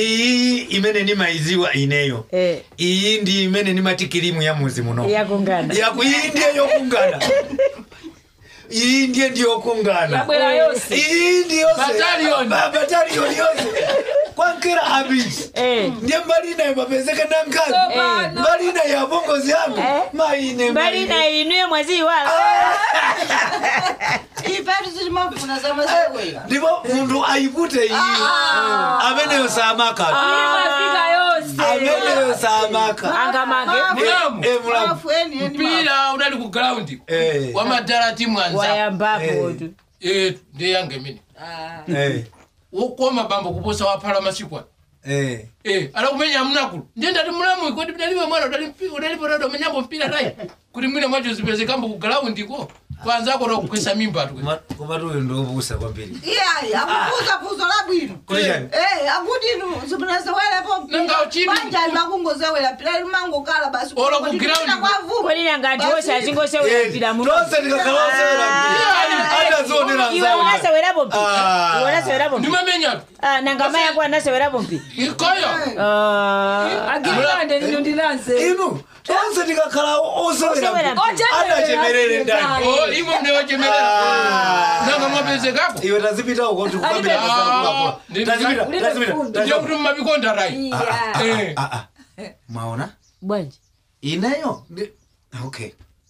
iyi imene nimaiziwa ineyo Eh. iyi ndi imene nimati kilimu ya muzi muno yakungana yaku iyi ndiye yokungana iyi ndiye ndiyokungana yabwera yonse iyi ndi yose Battalion. Ba- battalion yose kwankera abiti Eh. ndiye mbali inayo mapezeka nankazi Sopano. mbali inayo yabongozi yangu Eh. maine mbali na inuyo mwezi wala ipetu zilimafuna zamazikwera ndipo munthu ayipute iyi ameneyo saamaka imafika yonse ameneyo saamaka angamange mulamu Eh, mulamu afueni eni mpira unali ku ground Eh. wamadala timu anza wayambapo Eh. tu Eh, ndi yange mine Eh, wokoma bambo kuposa waphala masikwa eh. Eh, ala kumenya mnakulu ndiye ndati mulamu kodi daliwe mwana udali mpi- udalipo nado menyambo mpira tai kuti mwine mwacho zipezekambo ku ground ko kwanza akota kukwesa mimba tu Koma- koma tuyo ndiopusa kwambiri iyayi akupuza puzo labwino Kulishani? Eh, akuti inu zimunazewelepo Nanga uchini. banjani makungozewela pila limangokala basi Olo ku ground. kwavuka kodi nanga ndiwose achingosewera muno tonse tikakhalosera atazionera iwe unasewerapo mpi Ah. iwe unasewerapo mpi ndimamenya tu Ah, nanga mai yako anasewerapo mpi ikoyo Ah, agirikande lino ndinanze inu tonse tikakhala Osewera osewera mpi. adachemerere ndani Oh, imwe mnewachemelera Ah. nanga mwapezekako iwe tazipita uko Ah, ndi- tikukambira ndiye kuti mumabikonda rai Eh. mwaona bwanji ineyo ndi- okay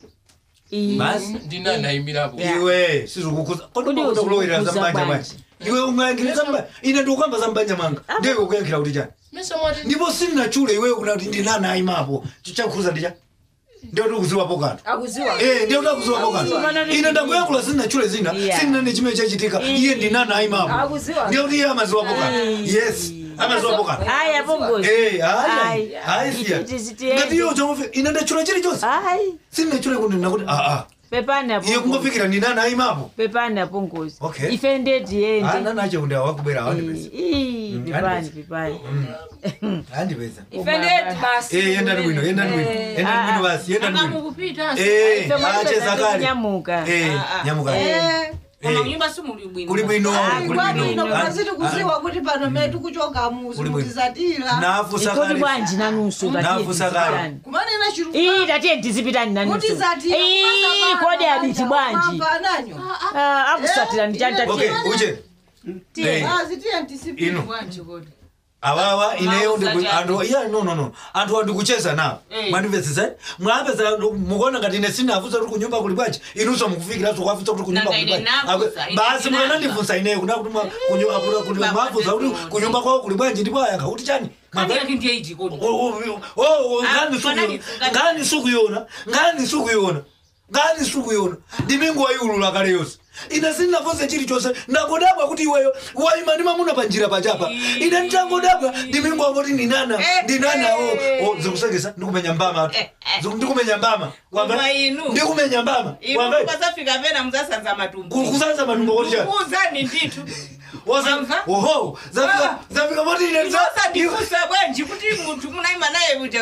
Iyi. basi ndinanayimirapo Yeah. iwe sizikukuza Kodi kodikuda kulowera uzikukuza zambanja bwanji? bwanji iwe ungayankhira zambanja ine ndikukamba zambanja mwanga ndiye kukuyankhira kuti chani mesa mwati ndipo sina chule iweyo kuna kuti ndinana ayimapo chakukhuza ndicha ndiyo tikuziwapo kanthu akuziwa Eh, ndiyo takuziwapo kanthu ine ndakuyankhula sina chule zina Yeah. sinane chimene chachitika iye ndinana ayimapo akuziwa ndiyo kuti iye amaziwapo kanthu yes amaziwapo kanthu aya pongozi Eh, Ayi. hayi hayi siya Iti- iti- ngati iyo chomwe ine ndachula chilichonse ayi sina chule kuti nakuti aa pepani iye apongozi kungofikira ndinana ayimapo pepani apongozi Okay. ife ndeti yende ana nacho kuti awakubwera awandipeza Ii, pepani andipeza. pepani andipeza ife ndeti basi Eh, yendani bwino yendani bwino yendani bwino basi yendani bwino mukupita Eh, Ife mwatipeza acheza kale kunyamuka. Eh, Ah, ah. nyamuka Eh. koma Eh. kunyumba simuli bwino kuli bwino Ayi, kuli kwabwino bwino maziti kuziwa kuti pano metu kuchoka muzi Kuli bwino. mutizatira nafusa ikoti kale bwanji nanunso Nafusa kale. tatiye kumanena iyi tatiye tizipitani nanunso mutizatira Ii, kodi abiti bwanji ananyo Ah, akusatira nditani okay tatiye uje Eh, azitiye ntisipiri ino bwanji kodi awawa ineyo Mauza ndiku- chani. anthu iya no no no anthu andikucheza nawo Eh. mwandimvetsesa mwapeza mukuona ngati ine sinafunsa kuti kunyumba kuli bwanji inunso mukufikiranso kwafunsa kuti kunyumba Nanga kuli ine bwanji nafunsa, Akwe- ine basi ndinafunsa. mwanandifunsa ineyo kuna kuti mwa- kunyu- akuna- kuti Baba mwafunsa kuti ndikuti. kunyumba kwawo kuli bwanji ndipo ayankha kuti chani kandi Mwamva- yake ndiye iti kodi Oh, oh, oh, oh, ngani Ah, sukuyona ngani- ngani sukuyona ngani sukuyona ngani sukuyona ndimingu wayiulula kale yonse ine sindinafonse chilichonse ndakodabwa kuti iweyo waima ndi mamuna panjira pachapa ine nditangodabwa ndimingu wangoti ndinana ndinana o o zikusengesa ndikumenya mbama tu Ziku- ndikumenya mbama Wamva? Koma inu. ndikumenya mbama Wamva? kwasafika pena muzasanza matumbo Ku- kusanza matumbo kuti chani kuuzani nditu Wasa- Wamva? oho zafika zafika poti ine nza- osandifusa bwanji kuti munthu munaima naye kuti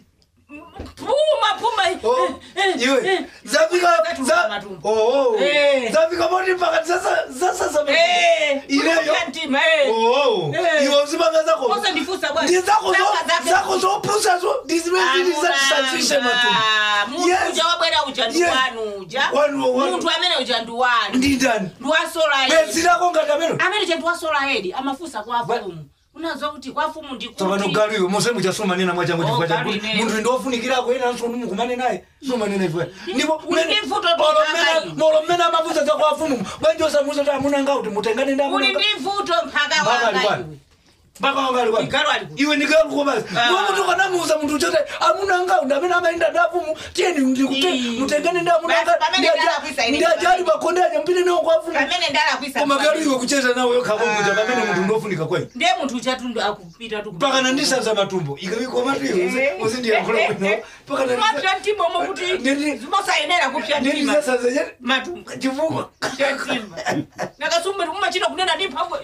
puma puma Oh, iwe zafika Zatuka za matumbo. oh oh Eh. zafika poti mpaka sasa sasa sasa ineyo ntima oh Eh. iwe uzimanga zako osandifusa bwanji ndi zako zo Zaka zake- zako zo pusa zo ndizimezi zisafishe matumbo munthu Yes. uja wabwera uja ndi Yes. wanu uja Wanu- wanu. munthu amene uja ndi wanu ndindani ndi wasola bezi lako ngati amene amene je ndi wasola hedi amafusa kwa fumu unazo kuti kwa fumu tsopano ndikuti galiyo mose muchasumanena mwachangu Oh, chifukwa gari chakuti ineyo. munthu ndofunikirako ena nso mukumane naye sumanena ifwe ndipo uli ndi mvuto tokaka molo mmene amafusa za kwa afumu bwanji osamuza kuti amunanga kuti mutengane ndi uli amunanga ndi mvuto mpaka Mpaka ali wanga kwani? iwe mpaka wangali kwani Igalo ali kuti. iwe ndikanguko basi Ah. iwe munthu ukanamuuza munthu chote amunanga undi amene amaenda ndi afumu tiyeni ndikute Ii. mutengane ndi amunanga Basi, pamene ndalakwisa ine ndiajali makonde aja mpite nawo kwa afumu pamene ndalakwisa koma galo iwe kucheza nawo yokhakokuja Ah. pamene munthu ndofunika kwai ndiye munthu uchatundu akupita tu mpaka nandisanza matumbo ikawikomatio uzindiyankhula bwino mpaka mapya mtima omwe kuti Ndindi- zimosayenera kupya mtima ndisanza chete matumbo chifukwa chatimba nakasumbe kumachita kunena ndi mphamvu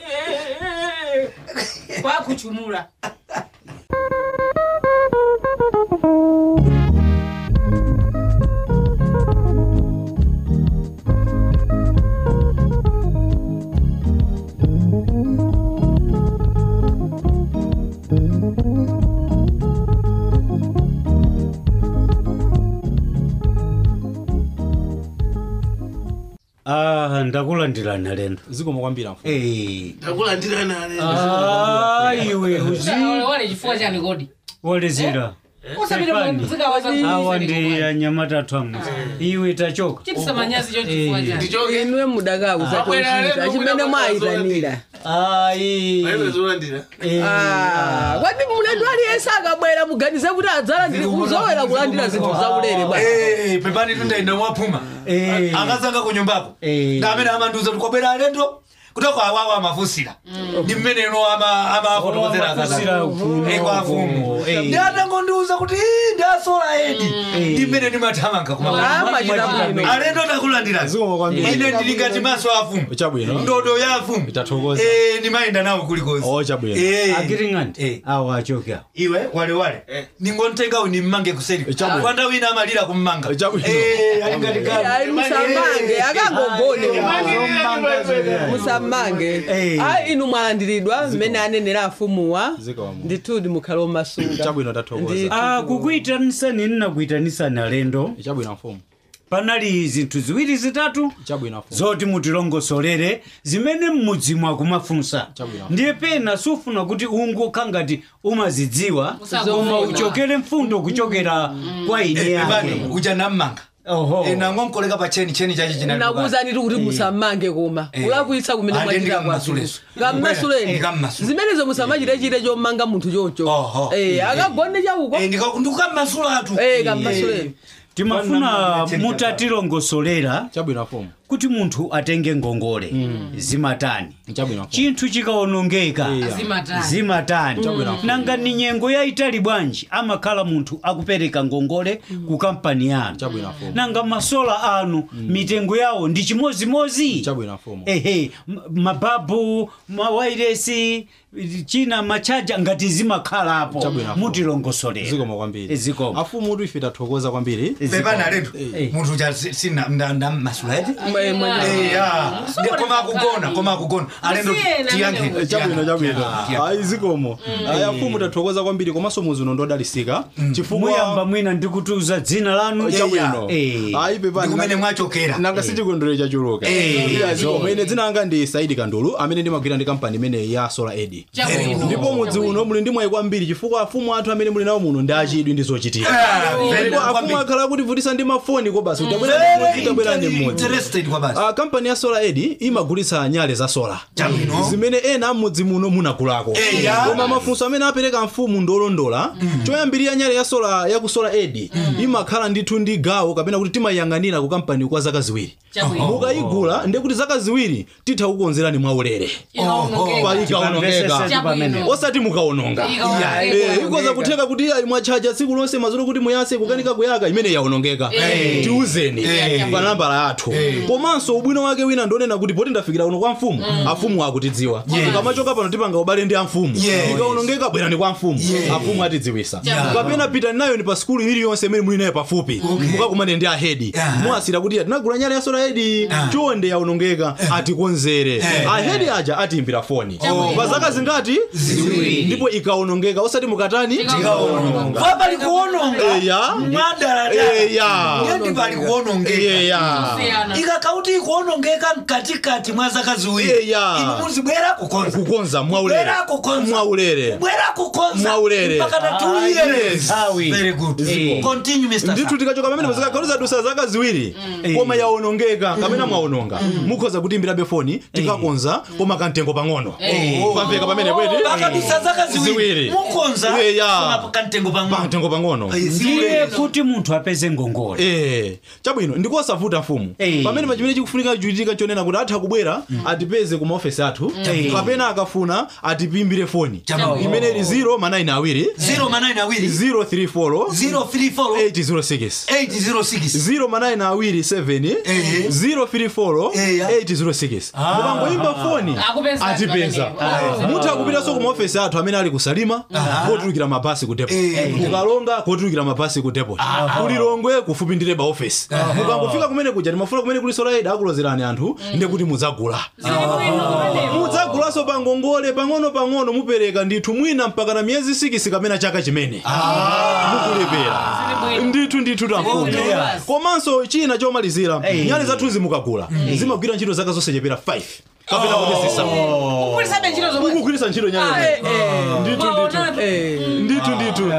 kwakuchumula Ah, ndakulandirana lendo zikomo kwambiri mfumu Eh. ndakulandirana lendo Ah, iwe uzi wale chifukwa chani kodi wolezera usapite Stefani. muzikawaza awa ndi anyamata athu amuzi iwe tachoka chitisa manyazi cho chifukwa chani ndichoke inwe mudakauza Abwera tochita lendo chimene kuda mwayitanira ayi aiwezolandira Eh, Ah, kwati mlendo aliyense akabwera muganize kuti adzalandire uzowera kulandira zinthu zaulere bwana Eh, pepani tundaenda mwapuma Eh. akazanga kunyumbako Eh. ngamene amandiuza tikwabwera alendo kutoko awawo amafusira ndi mmeneno amafotokozera Amafusira kuno, kwafumu eh. ndi atangondiuza kuti "Ii, ndi asola edi ndi mmene ndimathamanga Ah, machita bwino. alendo takulandira Zikomo kwambiri. ine ndili ngati maso afumu Chabwino. ndodo ya afumu Tathokoza. Eh, ndimayenda nawo kulikonse Oh, chabwino. Eh. akiring'ani Eh. awa achoke awo iwe walewale ningontengawo nimmange kuseri Chabwino. kwanda wina amalira kummanga Chabwino. Eh, ali ngati galu. ayi musamange akangogone musamange Eh. ayi inu mwalandiridwa mmene anenera afumuwa Zikomo. ndithudi mukhale omasunga Chabwino tathokoza. Ndi- Ah, kukuitanisani ninakuitanisani alendo chabwino mfumu panali zinthu ziwiri zitatu chabwino mfumu zoti mutilongosolere zimene mmudzi mwakumafunsa Chabwino. ndiye pena sufuna kuti ungokha ngati umazidziwa Usakufunga. koma uchokere mfundo kuchokera kwa ine Eh, yake bani uja nammanga oho Eh, nangonkoleka pa cheni cheni chachi chinali nakuwuzani kuti musamange koma Eh. kulakwitsa kumene Ah, mwachita ndi kwa kam'masuleso. Eh, kammasuleni kam'masule. zimenezo musamachitechite chomanga munthu choncho Oho. Eh, akagone chauko ndikukammasulatu Eh, kammasuleni timafuna Cheni mutatilongosolera chabwino mfumu kuti munthu atenge ngongole zimatani chabwino mfumu chinthu chikaonongeka zimatani zimatani nanga ni nyengo yayitali bwanji amakhala munthu akupereka ngongole ku kampani yanu chabwino mfumu nanga masola anu mitengo yawo ndi chimozimozi chabwino mfumu ehe m- mababu mawairesi china machaja ngati zimakhalapo Chabwino. mutilongosolera zikomo kwambiri zikomo afumu mutu ife tathokoza kwambiri pepana alendo Eh. munthu uja si- sina ndammasula eti Mwe- mwe- Eh, ya. Ndi- koma akugona koma akugona alendo Musiyena tiyankheni, amene chabwino chabwino tiyankheni. ayi zikomo ayi afumu tathokoza kwambiri komanso muzi uno ndodalisika muyamba chifukwa mwina ndikutuza dzina lanu chabwino Eh. ayi ndi kumene pepani mwachokera nanga sichikondwerero chachuluka Eh, Iya, zikomo ine dzina langa ndi saidi kandulu amene ndimagwira ndi kampani imene ya solar ed chabwino ndipo mudzi uno muli ndi mwayi kwambiri chifukwa afumu athu amene muli nawo muno ndi achidwi ndi zochitika Ah, very ndipo good, afumu kwambiri. akhala akutivutisa ndi mafoni ko basi utabwera Very mmodzi tabwera ndi mmodzi interested kwa basi Ah, kampani ya solar ed imagulitsa nyale za solar Chabwino. zimene ena mmudzi muno munagulako Eya. koma mafunso amene apereka mfumu ndolondola choyambirira nyale ya solar ya ku solar ed imakhala ndithu ndi gawo kapena kuti timayiyang'anira ku kampani kwa zaka ziwiri chabwino mukayigula ndiye kuti zaka ziwiri titha kukonzerani mwaulere ikaonongeka pa ikaonongeka chabwino osati mukaononga ikaonongeka Eh, ikoza kutheka kuti ayi mwachaja tsiku lonse mazolo kuti muyase kukanika kuyaka imene yaonongeka Eh. tiuzeni Eh. pa nambala yathu komanso ubwino wake wina ndionena kuti poti ndafikira uno kwa mfumu afumu akutidziwa tikamachoka pano tipanga ubale ndi amfumu Yes. ikaonongeka bwerani kwa mfumu afumu atidziwisa kapena pitani nayo ni pa skulu iliyonse imene muli nayo pafupi mukakumane ndi ahedi Yeah. muwasira kuti tinagula nyale ya sola hedi chonde yaonongeka atikonzere ahedi aja atiimbira foni pa zaka zingati Ziwiri. ndipo ikaonongeka osati mukatani pa pali kuononga Eya. mwadala Eya. ndi pali kuonongeka eya siyana ikakauti ikuonongeka mkatikati mwa zaka ziwiri Eya. inu muzibwera kukonza kukonza mwaulere Bwera kukonza. mwaulere bwera kukonza Mwaulere. mpaka na two Ah, years yes. Sawi. very good Eh. continue mr ndithu Sam. tikachoka pamene muzikagaluza dusa zaka ziwiri koma yaonongeka kapena mwaononga mukhoza kutiimbirabe foni tikakonza koma kamtengo pang'ono pamveka pamene kweti pakadusa zaka ziwiri Ziwiri. mukonza Eya. koma kamtengo pang'ono pamtengo pang'ono Eh, ndiye ziwiri. kuti munthu apeze ngongole Eh, chabwino ndikosavuta mfumu Eh. pamene pa chimene chikufunika kuchitika chonena kuti atha kubwera atipeze ku maofesi athu Eh. kapena akafuna atipimbire foni Chabwino. imene ili 0 manayina awiri 0 manayina awiri 034 034 806 806 0 manayina awiri 7 Eh. 034 Eh, ya. 806 mukangoyimba foni Akupeza atipeza pamenepo. mutha kupitanso ku maofesi athu amene ali ku salima kotulukira mabasi ku depo Eh. mukalonga kotulukira mabasi ku depo kulilongwe kufupi ndi leba ofesi mukangofika kumene kuja timafuna kumene kuliso sola aid akulozerani anthu ndekuti mudzagula mudzagulanso pa ngongole pang'ono pang'ono mupereka ndithu mwina mpaka na miyezi sikisi kapena chaka chimene mukulepera ndithu ndithu tamfumu komanso china chomalizira Eh. nyale zathuzi mukagula zimagwira ntchito zaka zonse chepera 5 kapena kuti zisa Kukulisabe ntchito zomwe. mukugwiritsa ntchito nyale ndithu ndithu ndithu ndithu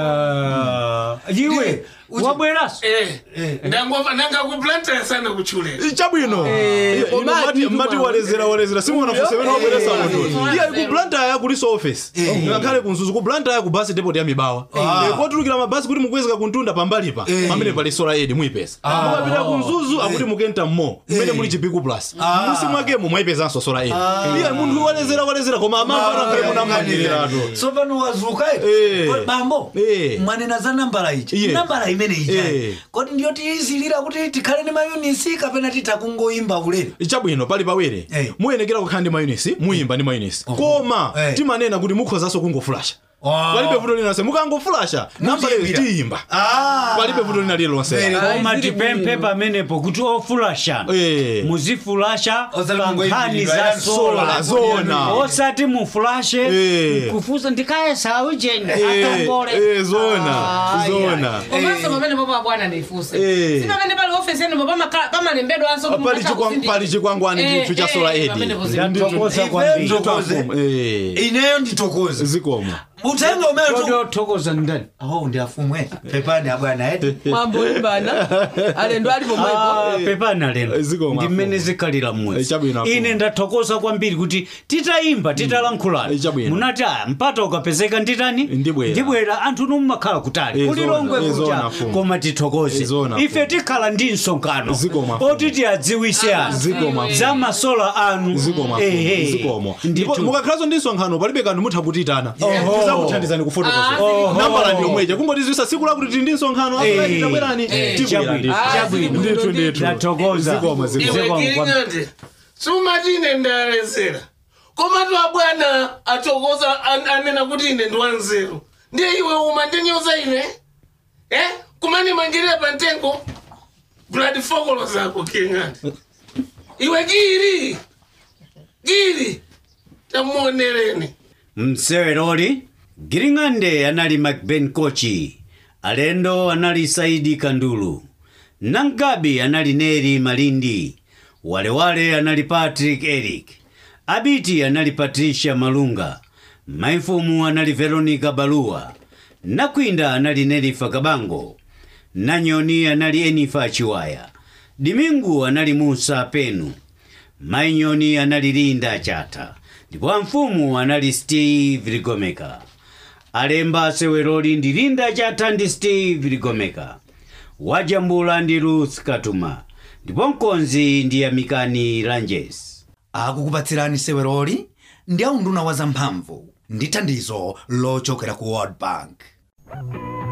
iwe wabweranso ndangova nangakuplantira sana kuchulera chabwino Ino koma mati- ndithu mati mwa- walezera walezera simunafunse wena wabweresa munthu iya kublantaya kuliso office ngakhale kunzuzu kublantaya ku basi depot ya mibawa Eh, kotulukira mabasi kuti mukwezeka kuntunda pambalipa pamene pali sola aid muyipeza mukapita kunzuzu akuti mukenta mmo mmene muli chipiku plus musi mwakemo mwayipezanso sola aid iya munthu walezera walezera koma amamva nakhale munammanyiriratu tsopano wazuka Eh. iti bambo Eh. mwanena za nambala ichi Iye. nambala imene Eh. icha kodi ndiyo tiyizilira kuti tikhale ndi mayunisi kapena titakungoyimba ulere chabwino pali pawere Eh. muyenekera kukhala ndi mayunisi muyimba ndi mayunisi koma Eh. timanena kuti mukhozanso kungofulasha palibe vuto linalonse mukangofulasha nambala iyo Mutiyimbira. tiyimba Ah. palibe vuto lina lililonse Very koma tipemphe pamenepo kuti ofulasha Eh. muzifulasha Osati pa mungoyimbira, nkhani za yani sola zona osati mufulashe Eh. kufusa ndikayesawu jeni Eh, atongole eh, zona zona Komanso pamene popo abwana ndifunse. Eh. Si pamene pali office yenu popo pamakhala- pamalembedwa anso kuti pali mukatha chikwa- kusindika. pali chikwangwani Eh, ndithu cha eh, sola eh, aid pamene pozi- ndatokoza Ife kwambiri ndokoze. Eh, ineyo nditokoza zikomo uthenga umene tu- todothokoza ndani oh ndi afumwe pepani abwana eti mwamboimbana alendo alipo mwepo Ah, pepana leno Ziko ndi mmene mafumu. zikhalira Eh, mmwezi chabwino mafumu. ine ndathokoza kwambiri kuti titayimba titalankhulana Eh, chabwino. munati aya mpata ukapezeka nditani Ndibwera. ndibwera anthu numakhala kutali Eh, kuli zona, longwe eh, kucha zona, fumu. koma tithokoze Eh, zona, ife tikhala ndi msonkhano Ziko mafumu. oti tiadziwise anthu Ziko mafumu. za masola anu zikomo Ehe. zikomo ndipo Ndithu. mukakhalanso ndi nsonkhano palibe kanthu mutha kutitana Oho. tizakuthandizani kufotokoza Oho. nambala ndi yomweja kungotizwisa siku lakuti tili ndi nsonkhano Eh. afulaiti tabwerani tibwera Chabwino, ndithu chabwino. ndithu ndithu ndathokoza Zikomo, zikomo. iwe Zikomo kwambiri. kiring'ande sumati ine ndalezera komatu abwana atokoza an- anena kuti ine ndiwanzeru ndiye iwe uma ndinyoza ine eh kumani mangirira pantengo blood fokolo zako kiring'ande iwe giri giri tamuonereni mseweroli giring'ande anali macben kochi alendo anali saidi kandulu nangabi anali neri malindi walewale anali patrick eric abiti anali patricia malunga maifumu anali veronica baluwa nakwinda anali nerifa kabango nanyoni anali enifa chiwaya dimingu anali musa penu mainyoni anali linda chata ndipo amfumu anali steve ligomeka alemba seweroli ndi linda chata ndi steve ligomeka wajambula ndi ruth katuma ndipo mkonzi ndi amikani lanjes akukupatsirani seweroli ndi aunduna wa zamphamvu ndi thandizo lochokera ku world bank